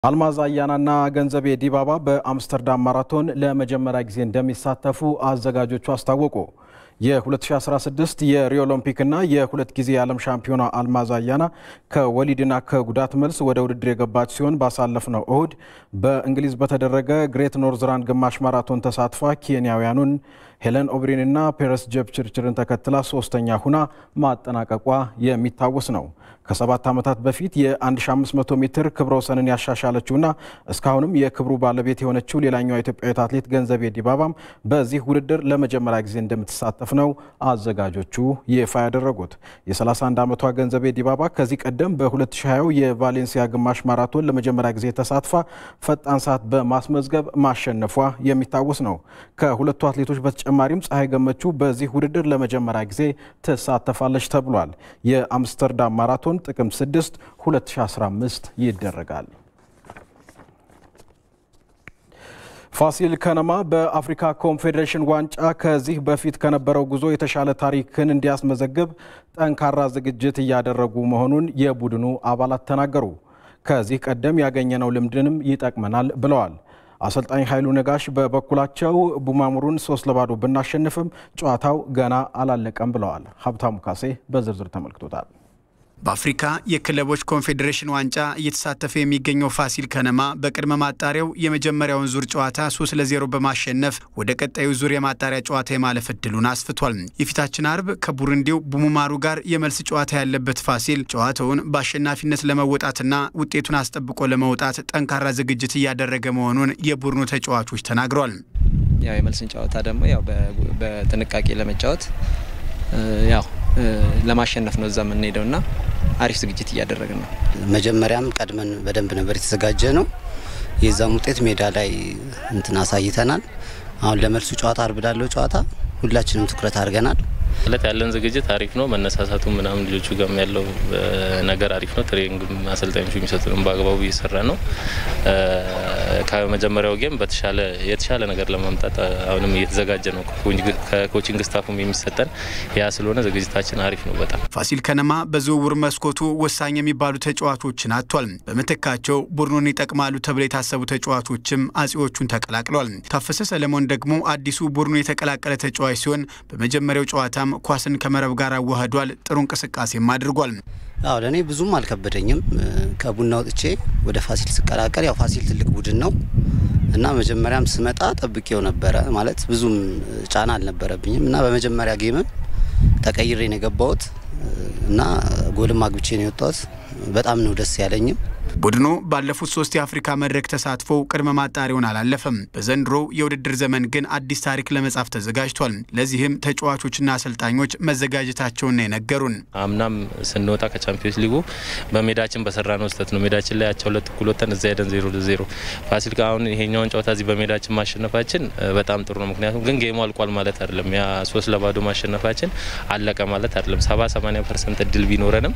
አልማዝ አያናና ገንዘቤ ዲባባ በአምስተርዳም ማራቶን ለመጀመሪያ ጊዜ እንደሚሳተፉ አዘጋጆቹ አስታወቁ። የ2016 የሪዮ ኦሎምፒክና የሁለት ጊዜ የዓለም ሻምፒዮና አልማዝ አያና ከወሊድና ከጉዳት መልስ ወደ ውድድር የገባች ሲሆን ባሳለፍነው እሁድ በእንግሊዝ በተደረገ ግሬት ኖርዝራን ግማሽ ማራቶን ተሳትፏ ኬንያውያኑን ሄለን ኦብሪንና ፔረስ ጀብችርችርን ተከትላ ሶስተኛ ሁና ማጠናቀቋ የሚታወስ ነው። ከሰባት ዓመታት በፊት የ1500 ሜትር ክብረ ወሰንን ያሻሻለችውና እስካሁንም የክብሩ ባለቤት የሆነችው ሌላኛዋ ኢትዮጵያዊት አትሌት ገንዘቤ ዲባባም በዚህ ውድድር ለመጀመሪያ ጊዜ እንደምትሳተፍ ነው አዘጋጆቹ ይፋ ያደረጉት። የ31 ዓመቷ ገንዘቤ ዲባባ ከዚህ ቀደም በ2020 የቫሌንሲያ ግማሽ ማራቶን ለመጀመሪያ ጊዜ ተሳትፋ ፈጣን ሰዓት በማስመዝገብ ማሸነፏ የሚታወስ ነው። ከሁለቱ አትሌቶች በተጨማሪም ፀሐይ ገመቹ በዚህ ውድድር ለመጀመሪያ ጊዜ ትሳተፋለች ተብሏል። የአምስተርዳም ማራቶን ጥቅምት 6 2015 ይደረጋል። ፋሲል ከነማ በአፍሪካ ኮንፌዴሬሽን ዋንጫ ከዚህ በፊት ከነበረው ጉዞ የተሻለ ታሪክን እንዲያስመዘግብ ጠንካራ ዝግጅት እያደረጉ መሆኑን የቡድኑ አባላት ተናገሩ። ከዚህ ቀደም ያገኘነው ልምድንም ይጠቅመናል ብለዋል። አሰልጣኝ ኃይሉ ነጋሽ በበኩላቸው ቡማሙሩን ሶስት ለባዶ ብናሸንፍም ጨዋታው ገና አላለቀም ብለዋል። ሀብታሙ ካሴ በዝርዝር ተመልክቶታል። በአፍሪካ የክለቦች ኮንፌዴሬሽን ዋንጫ እየተሳተፈ የሚገኘው ፋሲል ከነማ በቅድመ ማጣሪያው የመጀመሪያውን ዙር ጨዋታ 3 ለ0 በማሸነፍ ወደ ቀጣዩ ዙር የማጣሪያ ጨዋታ የማለፍ እድሉን አስፍቷል። የፊታችን አርብ ከቡሩንዲው ቡሙማሩ ጋር የመልስ ጨዋታ ያለበት ፋሲል ጨዋታውን በአሸናፊነት ለመወጣትና ውጤቱን አስጠብቆ ለመውጣት ጠንካራ ዝግጅት እያደረገ መሆኑን የቡድኑ ተጫዋቾች ተናግሯል። ያው የመልስን ጨዋታ ደግሞ ያው በጥንቃቄ ለመጫወት ያው ለማሸነፍ ነው እዛ የምንሄደው እና አሪፍ ዝግጅት እያደረግን ነው። መጀመሪያም ቀድመን በደንብ ነበር የተዘጋጀ ነው። የዛም ውጤት ሜዳ ላይ እንትን አሳይተናል። አሁን ለመልሱ ጨዋታ አርብ ላለው ጨዋታ ሁላችንም ትኩረት አድርገናል። ማለት ያለን ዝግጅት አሪፍ ነው። መነሳሳቱ ምናምን ልጆቹ ጋርም ያለው ነገር አሪፍ ነው። ትሬኒንግም አሰልጣኞቹ የሚሰጡንም በአግባቡ እየሰራ ነው። ከመጀመሪያው ጌም በተሻለ የተሻለ ነገር ለማምጣት አሁንም እየተዘጋጀ ነው። ከኮቺንግ ስታፉም የሚሰጠን ያ ስለሆነ ዝግጅታችን አሪፍ ነው በጣም። ፋሲል ከነማ በዝውውር መስኮቱ ወሳኝ የሚባሉ ተጫዋቾችን አጥቷል። በምትካቸው ቡድኑን ይጠቅማሉ ተብለው የታሰቡ ተጫዋቾችም አጼዎቹን ተቀላቅለዋል። ታፈሰ ሰለሞን ደግሞ አዲሱ ቡድኑ የተቀላቀለ ተጫዋች ሲሆን በመጀመሪያው ጨዋታም ኳስን ከመረብ ጋር አዋህዷል። ጥሩ እንቅስቃሴም አድርጓል። አዎ ለእኔ ብዙም አልከበደኝም። ከቡና ወጥቼ ወደ ፋሲል ስቀላቀል ያው ፋሲል ትልቅ ቡድን ነው እና መጀመሪያም ስመጣ ጠብቄው ነበረ ማለት ብዙም ጫና አልነበረብኝም እና በመጀመሪያ ጌምም ተቀይሬ ነው የገባሁት እና ጎልም አግብቼ ነው የወጣሁት። በጣም ነው ደስ ያለኝም። ቡድኑ ባለፉት ሶስት የአፍሪካ መድረክ ተሳትፎ ቅድመ ማጣሪያውን አላለፈም። በዘንድሮ የውድድር ዘመን ግን አዲስ ታሪክ ለመጻፍ ተዘጋጅቷል። ለዚህም ተጫዋቾችና አሰልጣኞች መዘጋጀታቸውን ነው የነገሩን። አምናም ስንወጣ ከቻምፒዮንስ ሊጉ በሜዳችን በሰራነው ስህተት ነው። ሜዳችን ላይ አቻ ሁለት እኩል ወጥተን እዛ ሄደን ዜሮ ለዜሮ ፋሲል አሁን ይሄኛውን ጨዋታ እዚህ በሜዳችን ማሸነፋችን በጣም ጥሩ ነው። ምክንያቱም ግን ጌሙ አልቋል ማለት አይደለም። ያ ሶስት ለባዶ ማሸነፋችን አለቀ ማለት አይደለም። ሰባ ሰማኒያ ፐርሰንት እድል ቢኖረንም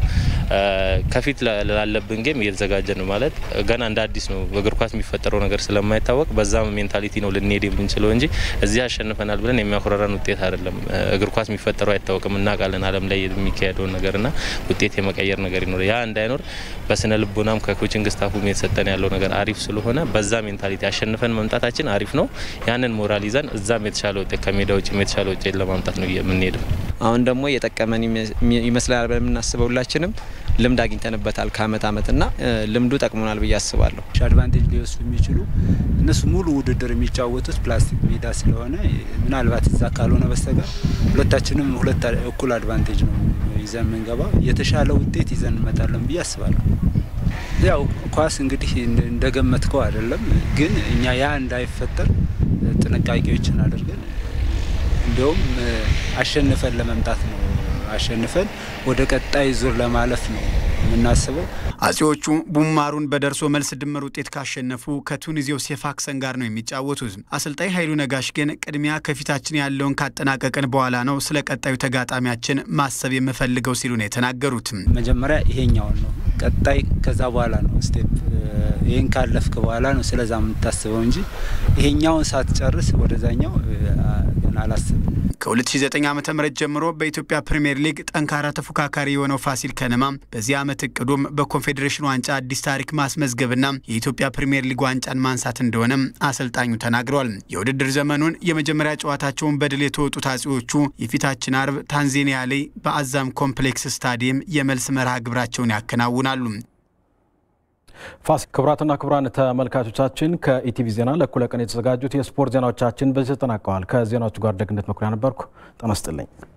ከፊት ላለብን ጌም እየተዘጋጀ ነው ማለት ገና እንደ አዲስ ነው። በእግር ኳስ የሚፈጠረው ነገር ስለማይታወቅ በዛ ሜንታሊቲ ነው ልንሄድ የምንችለው እንጂ እዚህ ያሸንፈናል ብለን የሚያኮራራን ውጤት አይደለም። እግር ኳስ የሚፈጠረው አይታወቅም። እናውቃለን ዓለም ላይ የሚካሄደውን ነገርና ውጤት የመቀየር ነገር ይኖር ያ እንዳይኖር በስነ ልቦናም ከኮችንግ ስታፉም የተሰጠን ያለው ነገር አሪፍ ስለሆነ በዛ ሜንታሊቲ ያሸንፈን መምጣታችን አሪፍ ነው። ያንን ሞራል ይዘን እዛም የተሻለ ውጤት ከሜዳ ውጭም የተሻለ ውጤት ለማምጣት ነው የምንሄደው። አሁን ደግሞ የጠቀመን ይመስላል ብለን የምናስበው ሁላችንም ልምድ አግኝተንበታል ከአመት አመት እና ልምዱ ጠቅሞናል ብዬ አስባለሁ። አድቫንቴጅ ሊወስዱ የሚችሉ እነሱ ሙሉ ውድድር የሚጫወቱት ፕላስቲክ ሜዳ ስለሆነ ምናልባት እዛ ካልሆነ በስተቀር ሁለታችንም ሁለት እኩል አድቫንቴጅ ነው ይዘን የምንገባው። የተሻለ ውጤት ይዘን እንመጣለን ብዬ አስባለሁ። ያው ኳስ እንግዲህ እንደገመትከው አይደለም፣ ግን እኛ ያ እንዳይፈጠር ጥንቃቄዎችን አድርገን እንዲሁም አሸንፈን ለመምጣት ነው አሸንፈን ወደ ቀጣይ ዙር ለማለፍ ነው የምናስበው። አጼዎቹ ቡማሩን በደርሶ መልስ ድምር ውጤት ካሸነፉ ከቱኒዚያው ሴፋክሰን ጋር ነው የሚጫወቱት። አሰልጣኝ ኃይሉ ነጋሽ ግን ቅድሚያ ከፊታችን ያለውን ካጠናቀቅን በኋላ ነው ስለ ቀጣዩ ተጋጣሚያችን ማሰብ የምፈልገው ሲሉ ነው የተናገሩት። መጀመሪያ ይሄኛውን ነው ቀጣይ፣ ከዛ በኋላ ነው ስቴፕ። ይህን ካለፍክ በኋላ ነው ስለዛ የምታስበው እንጂ ይሄኛውን ሳትጨርስ ወደዛኛው ገና አላስብም። ከ2009 ዓ ም ጀምሮ በኢትዮጵያ ፕሪምየር ሊግ ጠንካራ ተፎካካሪ የሆነው ፋሲል ከነማ በዚህ ዓመት እቅዱም በኮንፌዴሬሽን ዋንጫ አዲስ ታሪክ ማስመዝገብና የኢትዮጵያ ፕሪምየር ሊግ ዋንጫን ማንሳት እንደሆነም አሰልጣኙ ተናግረዋል። የውድድር ዘመኑን የመጀመሪያ ጨዋታቸውን በድል የተወጡት አጼዎቹ የፊታችን አርብ ታንዛኒያ ላይ በአዛም ኮምፕሌክስ ስታዲየም የመልስ መርሃ ግብራቸውን ያከናውናሉ። ፋሲል ክቡራትና ክቡራን ተመልካቾቻችን ከኢቲቪ ዜና ለእኩለ ቀን የተዘጋጁት የስፖርት ዜናዎቻችን በዚህ ተጠናቀዋል። ከዜናዎቹ ጋር ደግነት መኩሪያ ነበርኩ። ጤና ይስጥልኝ።